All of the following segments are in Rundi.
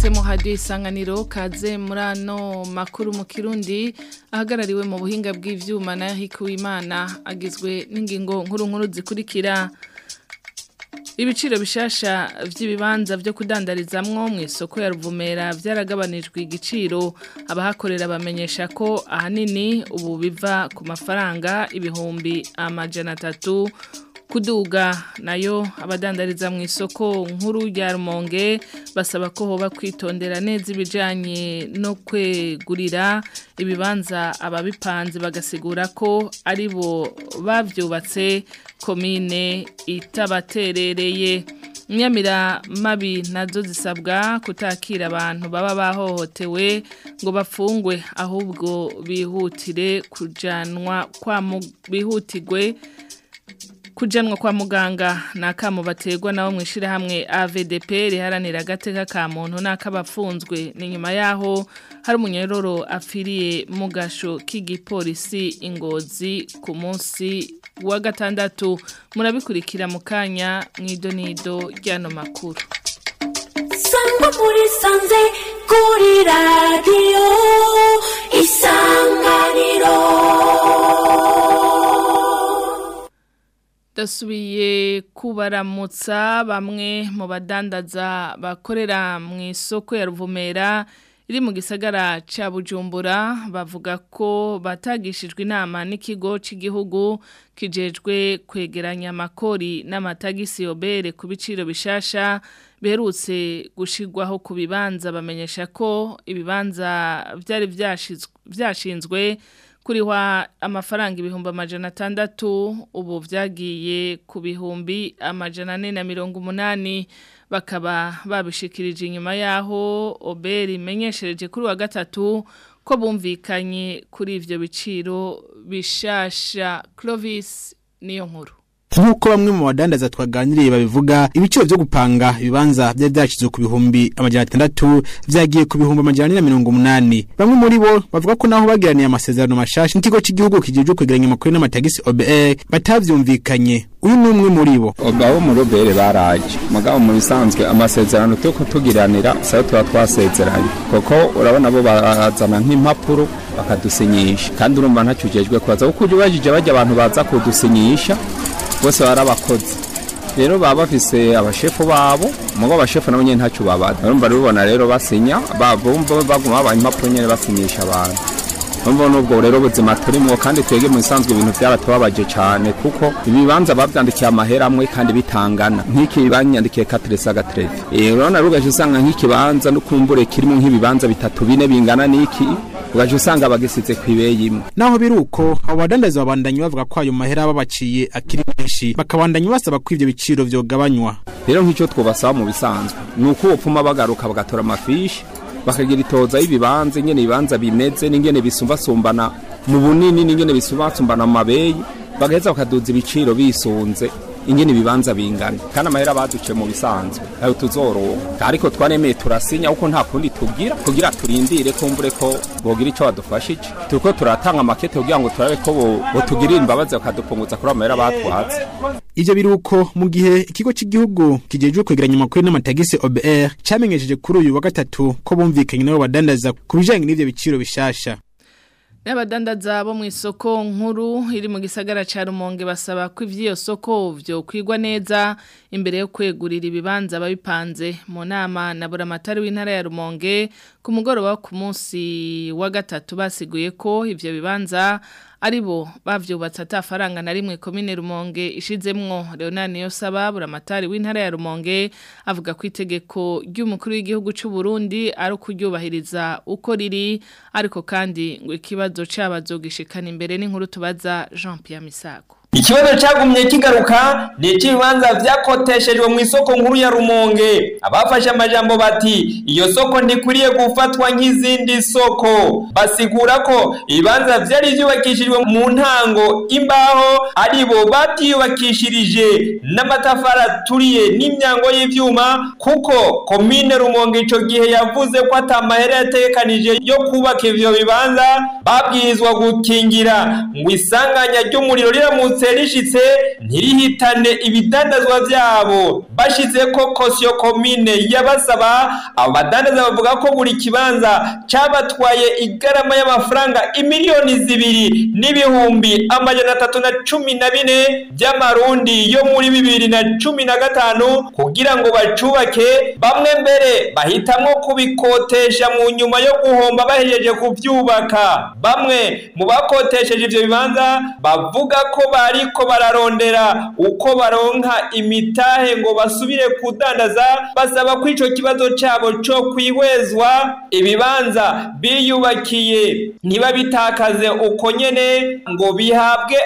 mwahisemo hadiyo isanganiro kaze muri ano makuru mu kirundi ahagarariwe mu buhinga bw'ivyuma na Hikuwimana agizwe n'ingingo nkuru nkuru zikurikira Ibiciro bishasha vy'ibibanza vyo kudandarizamwo mu isoko ya Ruvumera vyaragabanijwe igiciro abahakorera bamenyesha ko ahanini ubu biva ku mafaranga ibihumbi amajana atatu kuduga nayo abadandariza mu isoko nkuru ya Rumonge basaba ko hoba kwitondera neza ibijanye no kwegurira ibibanza ababipanze bagasigura ko ari bo bavyubatse komine itabaterereye Nyamira mabi nazo zisabwa kutakira abantu baba bahohotewe ngo bafungwe ahubwo bihutire kujanwa kwa bihutigwe kujanwa kwa muganga nakamo bategwa nawo mwishira hamwe AVDP riharanira agateka ka muntu nakabafunzwe ni nyuma yaho hari umunyororo afiriye mu gasho k'igipolisi ingozi ku munsi wa gatandatu murabikurikira mu kanya mw'idonido ry'ano makuru sangwa muri sanze kuri radiyo isanganiro dasubiye kubaramutsa bamwe mu badandaza bakorera mu isoko ya Ruvumera iri mu gisagara ca Bujumbura bavuga ko batagishijwe inama n'ikigo cy'igihugu kijejwe kwegeranya amakori n'amatagisi obere ku biciro bishasha biherutse gushigwaho ku bibanza bamenyesha ko ibibanza byari byashinzwe kuriwa amafaranga ibihumbi amajana atandatu ubu vyagiye ku bihumbi amajana ane na mirongo umunani bakaba babishikirije inyuma yaho oberi imenyeshereje kuri wa gatatu ko bumvikanye kuri ivyo biciro bishasha Clovis niyo nkuru nk'uko bamwe mu badandaza twaganiriye babivuga ibiciro byo gupanga ibibanza byari byashyizwe ku bihumbi amajana atandatu vyagiye ku bihumbi amajana ane na mirongo umunani bamwe muri bo bavuga ko naho bagiraniye amasezerano mashasha n'ikigo cy'igihugu kijejwe kwegeranya amakuru n'amatagisi OBR batavyumvikanye uyu ni umwe muri bo abo muri OBR baraje mugabo mu bisanzwe amasezerano tuko tugiranira sayo tuba twasezeranye kuko urabona bo bazana nk'impapuro bakadusinyisha kandi urumva ntacyo ujejwe kubaza kuko uje ubajije bajya abantu baza kudusinyisha bose barabakoze rero baba bafise abashefu babo mugo abashefu nabo nyene ntacyo babaza urumva rubona rero basinya babumva baguma babaye impapuro nyene basinyisha abantu urumva nubwo rero ubuzima turimo kandi twege mu bisanzwe ibintu byaratubabaje cyane kuko ibibanza babyandikiye amahera amwe kandi bitangana nk'iki banyandikiye katresa gatrevi urabona rugaje usanga nk'ikibanza n'ukumbure kirimo nk'ibibanza bitatu bine bingana n'iki ugaje usanga bagisize ku ibeyi imwe naho biri uko abo badandaza babandanya bavuga ko ayo mahera babaciye akiri menshi bakabandanya basaba ko ivyo biciro vyogabanywa rero nk'icyo twubasaba mu bisanzwe ni uko upfuma bagaruka bagatora amafishi bakagira itoza y'ibibanza ingene ibibanza bimeze n'ingene bisumbasumbana mu bunini n'ingene bisumbasumbana mu mabeyi bagaheza bakaduza ibiciro bisunze ingene ibibanza bingana kandi amahera baduce mu bisanzwe ayo tuzoroha ariko twaremeye turasinya kuko nta kundi tugira kugira turindire kumbure ko bogira ico badufashije turiko turatanga makete kugira ngo turabe ko botugirira imbabazi bakadupunguza kuri amahera batwatse ivyo biruko mu gihe ikigo cy'igihugu kijejwe kwegeranya amakuru n'amatagisi OBR camenyesheje kuri uyu wa gatatu ko bumvikanye nabo badandaza ku bijanye n'ivyo biciro bishasha N'abadandaza bo mu isoko nkuru iri mu gisagara ca Rumonge basaba ko ivyo soko vyo kwigwa neza imbere yo kwegurira ibibanza babipanze mu nama na buramatari w'intara ya Rumonge ku mugoroba ku munsi wa gatatu basiguye ko ivyo bibanza aribo bavyubatse atafaranga na rimwe komine Rumonge ishizemwo Leonard Niyosaba buramatari w'intara ya Rumonge avuga ko itegeko ry'umukuru w'igihugu c'u Burundi ari kuryubahiriza uko riri ariko kandi ngo ikibazo cabazogishikana imbere n'inkuru tubaza Jean Pierre Misago Ikibazo cagumye kigaruka ni ikibanza vyakoteshejwe mu isoko nkuru ya Rumonge abafashe amajambo bati iyo soko ntikuriye gufatwa nk'izindi soko basigura ko ibibanza vyari vyubakishijwe mu ntango imbaho aribo bavyubakishirije n'amatafari aturiye n'imyango y'ivyuma kuko komine Rumonge ico gihe yavuze ko atamahera yategekanije yo kubaka ivyo bibanza babwirizwa gukingira ngo isanganya ry'umuriro riramutse riramutse rishitse ntirihitane ibidandazwa vyabo bashize ko kosiyo komine yabasaba abo badandaza bavuga ko buri kibanza cabatwaye igarama y'amafaranga imiliyoni zibiri n'ibihumbi amajana atatu na cumi na bine by'amarundi yo muri bibiri na cumi na gatanu kugira ngo bacubake bamwe mbere bahitamwo kubikotesha mu nyuma yo guhomba bahejeje kuvyubaka bamwe mu bakotesheje ivyo bibanza bavuga ko bariko bararondera uko baronka imitahe ngo basubire kudandaza basaba ko ico kibazo cabo co kwihwezwa ibibanza biyubakiye ntibabitakaze uko nyene ngo bihabwe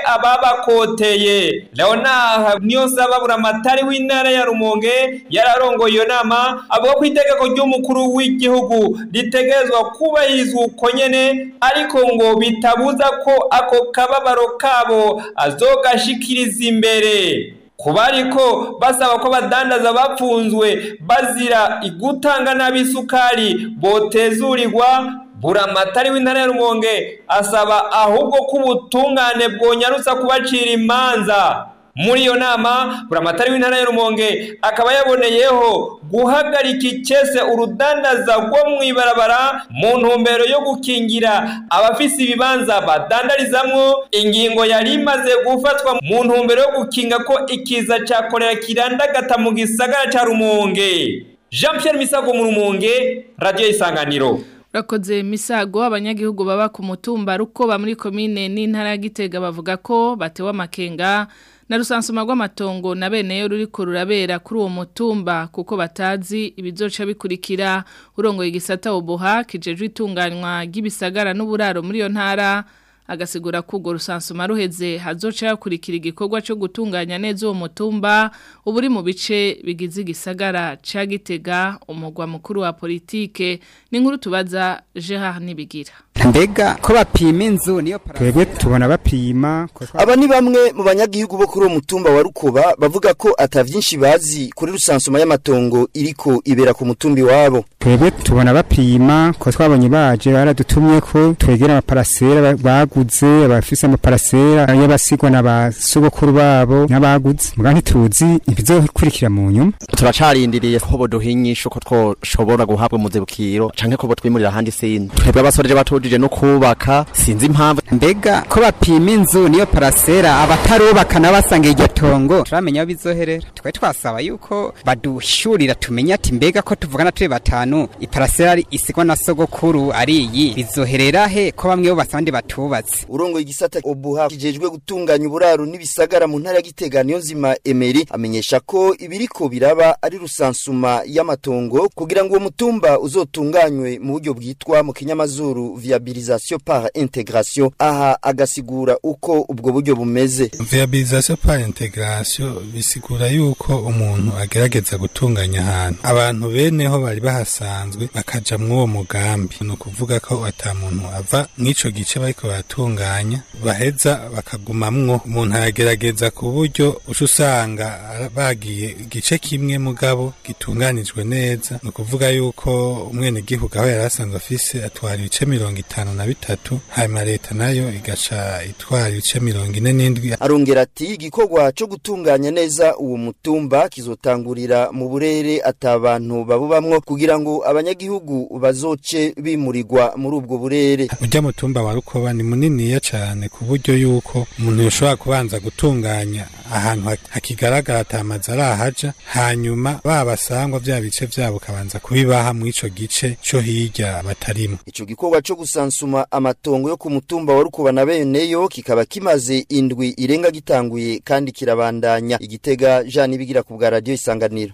ababakoteye leonard niyonsaba buramatari w'intara ya rumonge yararongoye iyo nama avuga ko itegeko ry'umukuru w'igihugu ritegerezwa kubahirizwa uko nyene ariko ngo bitabuza ko ako kababaro kabo azogashikiriza imbere kuba ariko basaba ko badandaza bapfunzwe bazira igutanga n'abisukari botezurirwa buramatari w'intara ya rumonge asaba ahubwo ko ubutungane bwonyarutsa kubacira imanza muri iyo nama buramatari w'intara ya rumonge akaba yaboneyeho guhagarika icese urudandaza rwo mu ibarabara mu ntumbero yo gukingira abafise ibibanza badandarizamwo ingingo yari imaze gufatwa mu ntumbero yo gukinga ko ikiza ca korera kirandagata mu gisagara ca rumonge jean pierre misago mu rumonge radiyo isanganiro Urakoze misago abanyagihugu baba ku mutumba rukoba muri komine n'intara ya Gitega bavuga ko batewe amakenga na rusansuma rw'amatongo na bene yo ruriko rurabera kuri uwo mutumba kuko batazi ibizoca bikurikira urongoye igisata ubuha kijejwe itunganywa ry'ibisagara n'uburaro muri iyo ntara agasigura ko urwo rusansuma ruheze hazoca hakurikira igikorwa cyo gutunganya neza uwo mutumba uba uri mu bice bigize igisagara ca Gitega umugwa mukuru wa politike n'inkuru tubaza Gerard Nibigira mbega ko bapima inzu niyo twebwe tubona bapima aba ni bamwe mu banyagihugu bo kuri uwo mutumba wa rukoba bavuga ko ata vyinshi bazi kuri rusansuma y'amatongo iriko ibera ku mutumbi wabo twebwe tubona bapima ko twabonye baje baradutumye ko twegera amaparasera baguze abafise amaparasera y'abasigwa na basogokuru babo n'abaguze muga ntituzi ibizokurikira mu nyuma turacarindiriye ko boduhinyisha uko twoshobora guhabwa umuzibukiro canke ko botwimurira ahandi sindi twebwe abasoreje batujije no kubaka sinzi impamvu mbega ko bapima inzu niyo parasera abatarubaka n'abasanga iryo tongo turamenya aho bizoherera twe twasaba yuko badushurira tumenye ati mbega ko tuvugana turi batanu iparasera isigwa na sogokuru ari iyi bizoherera he ko bamwe bo basabandi batubatse urongoye igisata obuha kijejwe gutunganya uburaro n'ibisagara mu ntara ya Gitega niyo nzima Emery amenyesha ko ibiriko biraba ari rusansuma y'amatongo kugira ngo uwo mutumba uzotunganywe mu buryo bwitwa mu kinyamazuru viabilisation par intégration aha agasigura uko ubwo buryo bumeze viabilisation par intégration bisigura yuko umuntu agerageza gutunganya ahantu abantu beneho bari bahasanzwe bakaja mw'uwo mugambi ni ukuvuga ko ata muntu ava mw'ico gice bariko baratunganya baheza bakagumamwo umuntu aragerageza ku buryo uca usanga bagiye igice kimwe mugabo gitunganijwe neza ni ukuvuga yuko umwenegihugu aho yari asanzwe afise atwara ibice mirongo itanu na bitatu hanyuma leta nayo igaca itwara ibice mirongo ine n'indwi arongera ati igikorwa co gutunganya neza uwo mutumba kizotangurira mu burere atabantu babubamwo kugira ngo abanyagihugu bazoce bimurirwa muri ubwo burere urya mutumba wa rukoba ni muniniya cane ku buryo yuko umuntu yoshobora kubanza gutunganya ahantu hakigaragara atamazi arahaja hanyuma babasangwa vya bice vyabo ukabanza kubibaha mw'ico gice co hirya batarimo ico gikorwa co gusansuma amatongo yo ku mutumba wa rukuba na beneyo kikaba kimaze indwi irenga gitanguye kandi kirabandanya igitega Jean Nibigira ku bwa radio isanganiro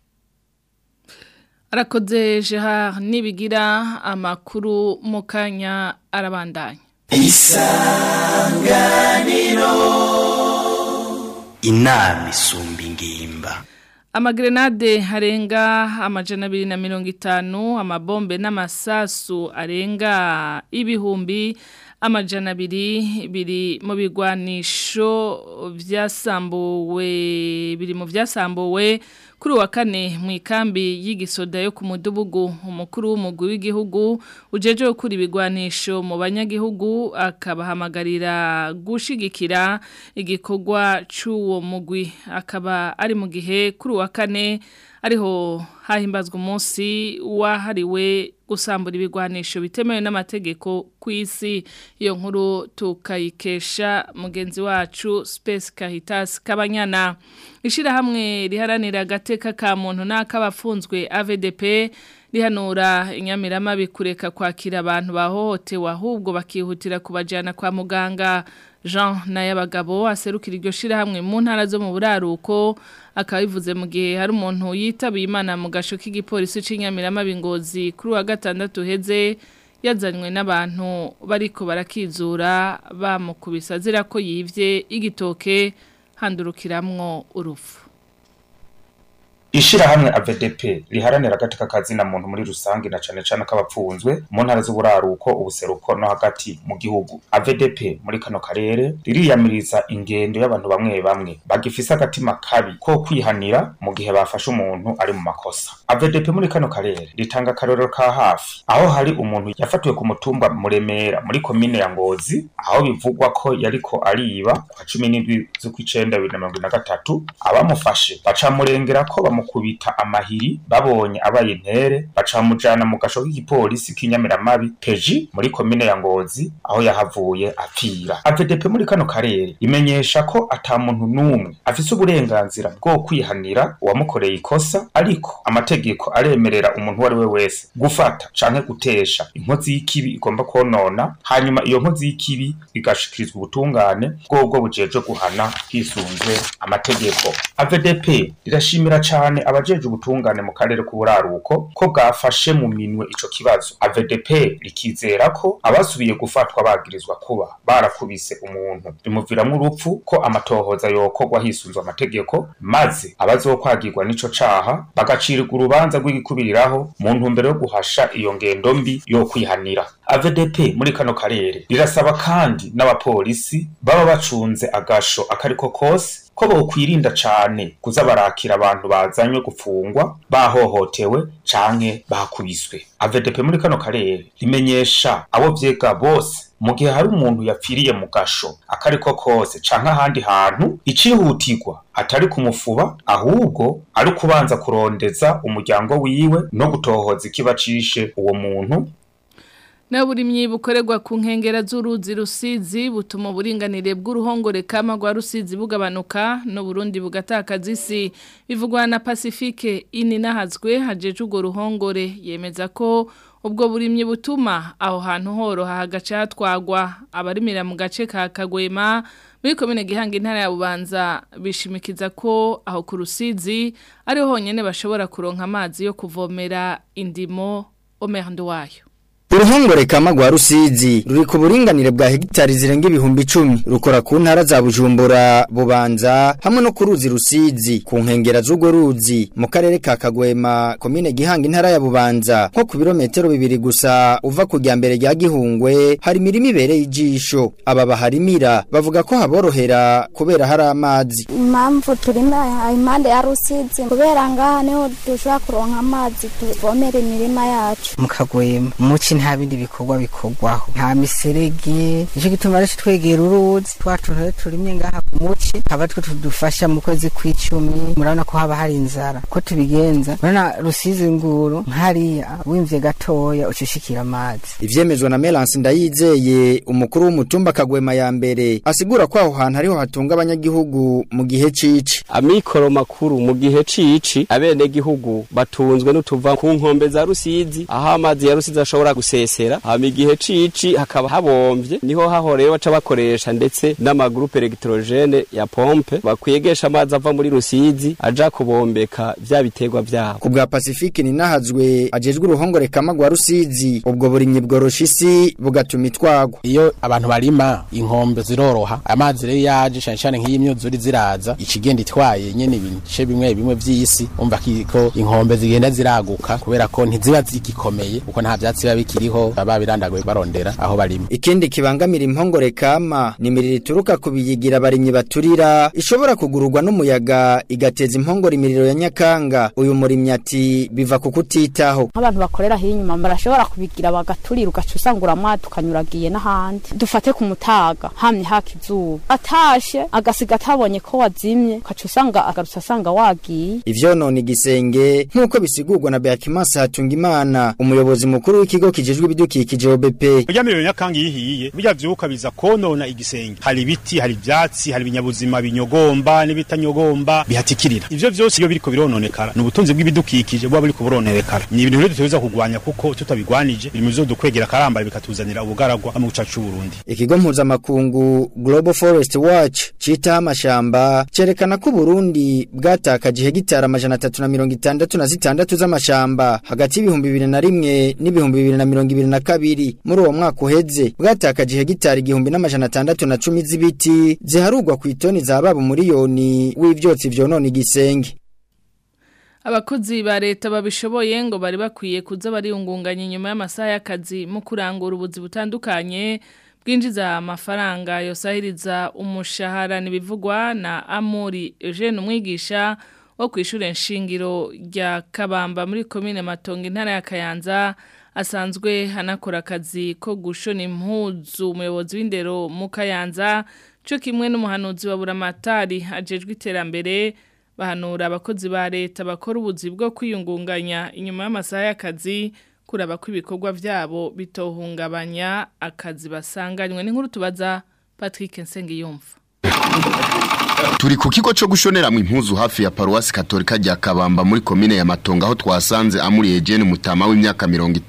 arakoze Gerard Nibigira amakuru mu kanya arabandanya isanganiro inama isumba ingimba Amagrenade harenga amajana abiri na mirongo itanu amabombe n'amasasu arenga ibihumbi amajana abiri biri mu bigwanisho byasambuwe biri mu byasambuwe kuri wa kane mu ikambi y'igisoda yo ku mudugudu umukuru w'umugwi w'igihugu ujeje gukura ibigwanisho mu banyagihugu akabahamagarira gushigikira igikorwa cy'uwo mugwi akaba ari mu gihe kuri wa kane ariho hahimbazwa umunsi wahariwe gusambura ibigwanisho bitemewe n'amategeko ku isi iyo nkuru tukayikesha mugenzi wacu Space Caritas Kabanyana ishirahamwe riharanira agateka ka muntu n'akabafunzwe AVDP rihanura inyamirama bikureka kwakira abantu bahohotewe ahubwo bakihutira kubajyana kwa muganga Jean Nayabagabo aserukira iryo shirahamwe mu ntara zo mu buraruko akaba bivuze mu gihe hari umuntu yitabiye imana mu gasho k'igipolisi c'inyamirama bingozi kuri wa gatandatu heze yazanywe n'abantu bariko barakizura bamukubisa zira ko yivye igitoke handurukiramwo urufu ishirahamwe AVDP riharanira agateka kazina muntu muri rusange na cane cane k'abapfunzwe mu ntara z'uburaruko ubuseruko no hagati mu gihugu AVDP muri kano karere ririyamiriza ingendo y'abantu bamwe bamwe bagifise agatima kabi ko kwihanira mu gihe bafashe umuntu ari mu makosa AVDP muri kano karere ritanga akarorero ka hafi aho hari umuntu yafatiwe ku mutumba muremera muri komine ya Ngozi aho bivugwa ko yariko ariba kwa 17 z'ukwicenda 2023 abamufashe bacamurengera ko bamu kubita amahiri babonye abaye intere bacamujana mu gasho k'igipolisi k'inyamiramabi peji muri komine ya ngozi aho yahavuye apfira AVDP muri kano karere imenyesha ko ata muntu n'umwe afise uburenganzira bwo kwihanira uwamukoreye ikosa ariko amategeko aremerera umuntu uwo ari we wese gufata canke gutesha inkozi y'ikibi igomba konona hanyuma iyo nkozi y'ikibi igashikirizwa ubutungane bwobwo bujejwe guhana hisunzwe amategeko AVDP rirashimira cane cyane abajeje ubutungane mu karere k'uburaruko ko bwafashe mu minwe ico kibazo AVDP rikizera ko abasubiye gufatwa bagirizwa kuba barakubise umuntu bimuviramwo urupfu ko amatohoza yokorwa hisunzwe amategeko maze abazokwagirwa n'ico caha bagacirirwa urubanza rw'igikubiriraho mu ntumbero yo guhasha iyo ngendo mbi yo kwihanira AVDP muri kano karere rirasaba kandi n'abapolisi baba bacunze agasho akariko kose ko bokwirinda cane kuza barakira abantu bazanywe gufungwa bahohotewe canke bakubiswe AVDP muri kano karere rimenyesha abo vyega bose mu gihe hari umuntu yapfiriye mu gasho akariko kose canke ahandi hantu icihutirwa atari kumufuba ahubwo ari kubanza kurondeza umuryango wiwe no gutohoza ikibacishe uwo muntu na buri myibukorerwa ku nkengera z'uruzi rusizi butuma uburinganire bw'uruhongore kama rwa rusizi bugabanuka no Burundi bugatakaza isi bivugwa na Pacifique ininahazwe hajeje urwo ruhongore yemeza ko ubwo burimyi butuma aho hantu horoha hagaca hatwagwa abarimira mu gace ka Kagwema muri komine gihanga intara ya Bubanza bishimikiza ko aho ku rusizi ariho honyene bashobora kuronka amazi yo kuvomera indimo Omerndo wayo Uruhongore kama rwa Rusizi ruri ku buringanire bwa hegitari zirenga ibihumbi icumi rukora ku ntara za Bujumbura Bubanza hamwe no ku ruzi Rusizi ku nkengera z'urwo ruzi mu karere ka Kagwema komine Gihanga intara ya Bubanza nko ku birometero bibiri gusa uva ku mbere rya Gihungwe hari imirimo ibereye ijisho aba baharimira bavuga ko haborohera kubera hari amazi impamvu turima impande ya Rusizi kubera ngaha niho dushobora kuronka amazi tuvomera imirima yacu mu Kagwema muci nta bindi bikorwa bikorwaho nta miserege nicyo gituma rero twegera uruzi twacu turimye ngaha ku muci haba twe tudufasha mu kwezi kw'icumi murabona ko haba hari inzara ko tubigenza murabona rusizi nguru nkariya wimvye gatoya ucishikira amazi ivyemezwa na Melance ndayizeye umukuru w'umutumba kagwema ya mbere asigura ko aho hantu ariho hatunga abanyagihugu mu gihe cici amikoro makuru mu gihe cici abene gihugu batunzwe n'utuva ku nkombe za rusizi aho amazi ya rusizi ashobora gusesera hama igihe cici hakaba habomvye niho hahoreye baca bakoresha ndetse n'amagrupe electrogene ya pompe bakwegesha amazi ava muri rusizi aja kubombeka vya biterwa vyabo ku bwa Pacifique ninahazwe ajejwe uruhongore kama rwa Rusizi ubwo burimyi bworosha isi bugatuma itwagwa iyo abantu barima inkombe ziroroha amazi rero yaje cyane cyane nk'iyi myuzuri ziraza ikigenda itwaye nyene ibice bimwe bimwe vy'isi umva ko inkombe zigenda ziraguka kubera ko ntiziba zigikomeye kuko nta vyatsi biba bikiri riho babirandaguye barondera aho barima ikindi kibangamira impongore kama ni imiriro ituruka ku biyigira abarimyi baturira ishobora kugururwa n'umuyaga igateza impongore imiriro ya nyakanga uyu murimyi ati biva ku kutitaho nk'abantu bakorera aho inyuma barashobora kubigira bagaturira ugaca usanga uramwata ukanyuragiye n'ahandi dufate ku mutaga hamye haka izuba atashe agasiga atabonye ko wazimye ugaca usanga agarutse asanga wagiye ivyonona igisenge nk'uko bisigurwa na Beatrice Hatungimana umuyobozi mukuru w'ikigo kijejwe ibidukikije OBP burya miriro nyakanga ihiye burya vyuka biza konona igisenge hari ibiti hari ivyatsi hari ibinyabuzima binyogomba n'ibitanyogomba bihatikirira ivyo vyose iyo biriko birononekara ni ubutunzi bw'ibidukikije buba buriko burononekara ni ibintu rero dutegerezwa kugwanya kuko tutabigwanije biri mu bizodukwegera karambara bikatuzanira ubugaragwa mu gicacu c'Uburundi ikigo mpuzamakungu Global Forest Watch citaho amashamba cerekana ko Burundi bwatakaje hegitari amajana atatu na mirongo itandatu na zitandatu z'amashamba hagati y'ibihumbi bibiri na rimwe n'ibihumbi bibiri na mirongo ibiri na kabiri muri uwo mwaka uheze bwatakaje hegitari igihumbi n'amajana atandatu na cumi z'ibiti ziharugwa ku itoni za baba umuriyoni w'ivyotsi vyonona igisenge Abakozi ba leta babishoboye ngo bari bakwiye kuza bariyungunganya inyuma y'amasaha y'akazi mu kurangura ubuzi butandukanye bwinjiza amafaranga yosahiriza umushahara nibivugwa na Amuri Eugene umwigisha wo kwishure nshingiro rya Kabamba muri commune Matongo intara ya Kayanza asanzwe hanakora akazi ko gushona impuzu umuyobozi w'indero mu Kayanza cyo kimwe n'umuhanuzi wa Buramatari ajejwe iterambere bahanura abakozi ba leta bakora ubuzi bwo kwiyungunganya inyuma y'amasaha y'akazi kuraba ko ibikorwa byabo bitohungabanya akazi basanganywe n'inkuru tubaza Patrick Nsengiyumva Turi ku kigo cyo gushoneramwe impuzu hafi ya paruwasi katolika rya Kabamba muri komine ya Matongo aho twasanze amuri Eugene Mutama w'imyaka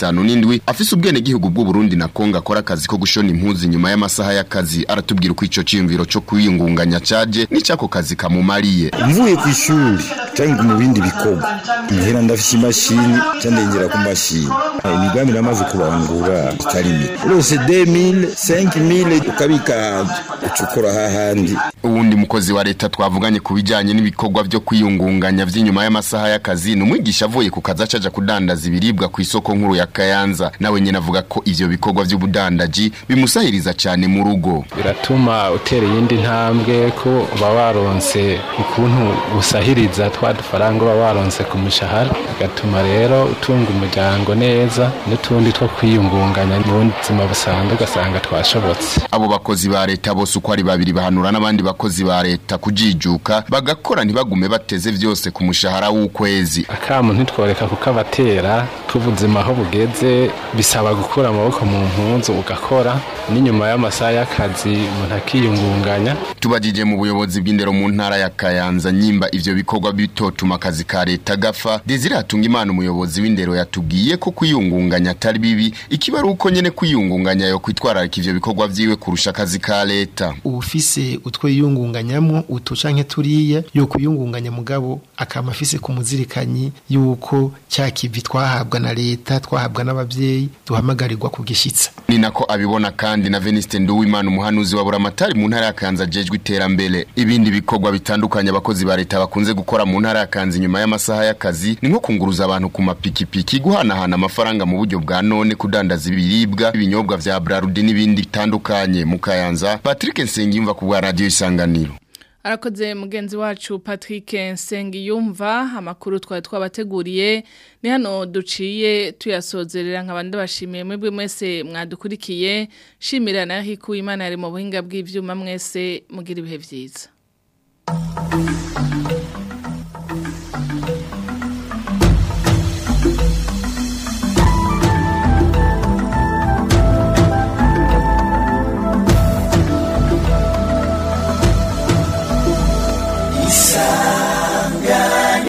57 afise ubwene gihugu bw'u Burundi na Kongo akora akazi ko gushona impuzu nyuma y'amasaha y'akazi aratubwira uko ico ciyumviro cyo kwiyungunganya caje n'icako kazi kamumariye mvuye ku ishuri cyangwa mu bindi bikorwa muhera ndafise imashini cyandengera ku mashini imigambi namaze kubangura itari mike urose 2000 5000 ukabika ucukura hahandi uwundi mukozi wa leta twavuganye ku bijanye n'ibikorwa byo kwiyungunganya vy'inyuma y'amasaha y'akazi ni umwigisha avuye ku kazi acaja kudandaza ibiribwa ku isoko nkuru ya Kayanza nawe nyene avuga ko ivyo bikorwa vy'ubudandaji bimusahiriza cyane mu rugo biratuma utera iyindi ntambwe ko uba waronse ukuntu usahiriza twa dufaranga uba waronse ku mushahara bigatuma rero utunga umuryango neza n'utundi two kwiyungunganya mu buzima busanzwe ugasanga twashobotse abo bakozi ba leta bose uko ari babiri bahanura n'abandi bakozi ba leta kujijuka bagakora ntibagume bateze vyose ku mushahara w'ukwezi akamu ntitworeka kuko abatera k'ubuzima aho bugeze bisaba gukura amaboko mu mpunzu ugakora n'inyuma y'amasaha y'akazi umuntu akiyungunganya tubajije mu buyobozi bw'indero mu ntara ya Kayanza nyimba ivyo bikorwa bitotuma akazi ka leta gafa Desire hatunga imana umuyobozi w'indero yatubwiye ko kwiyungunganya atari bibi ikibaru uko nyene kwiyungunganya yo kwitwararika ivyo bikorwa vyiwe kurusha akazi ka leta ufise utwo yiyungunganyamwo utu canke turiya yo kuyungunganya mugabo akama afise ku muzirikanyi yuko cya kivi twahabwa na leta twahabwa n'abavyeyi duhamagarirwa kugishitsa ni nako abibona kandi na Veniste Nduwimana umuhanuzi wa Buramatari mu ntara ya Kanza jejwe iterambere ibindi bikorwa bitandukanye abakozi ba leta bakunze gukora mu ntara ya Kanza nyuma y'amasaha y'akazi ni nko kunguruza abantu ku mapikipiki guhanahana amafaranga mu buryo bwa none kudandaza ibiribwa ibinyobwa vya Brarudi n'ibindi bitandukanye mu Kayanza Patrick Nsengiyumva ku bwa radio isanganiro Arakoze mugenzi wacu Patrick Nsengiyumva amakuru twari twabateguriye ni hano duciye tuyasozerera nk'abandi bashimiye mwebwe mwese mwadukurikiye shimira na hiku imana yari mu buhinga bw'ivyuma mwese mugira ibihe vyiza